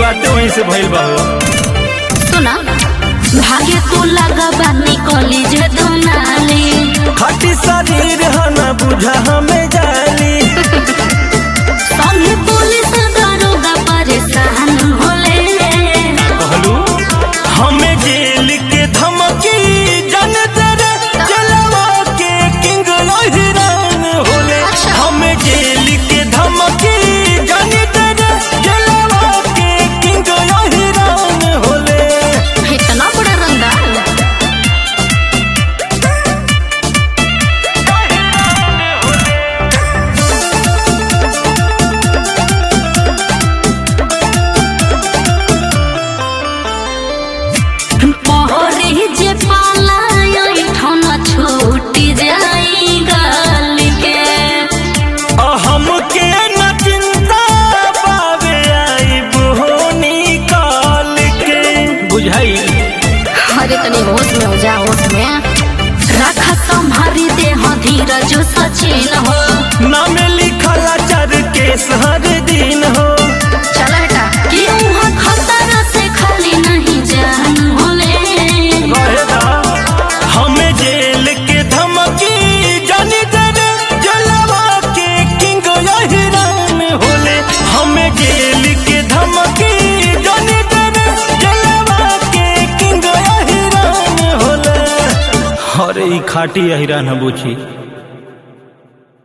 शुरुआत वहीं से भइल बा हो सुना भागे तू लगा बानी कॉलेज दुनाली खाटी शरीर है ना बुझा हमें जाली संगे पुलिस दरोगा परेशान होले कहलू हमें जेल के धमकी जन तेरे जलवा के किंग हिरान होले अच्छा। हमें जेल के धमकी जन तेरे जलवा के किंग हिरान होले इतना बड़ा रंगदार पहरे जे पालाय ठन छूटी जाई गाल के हमके न चिंता पावे आई बोनी काल के बुझाई अरे तनी होश में हो जा होश में रखा संभारी दे हो धीरज सचिन हो नाम लिखला चर केस हर दिन हो चल हटा कि वहाँ खतरा से खाली नहीं जान होले रहेगा हमें जेल के धमकी जानी तेरे जलवा के किंग हिरान होले हमें जेल के धमकी जानी तेरे जलवा के किंग हिरान होले अरे ई खाटी हिरान बुझी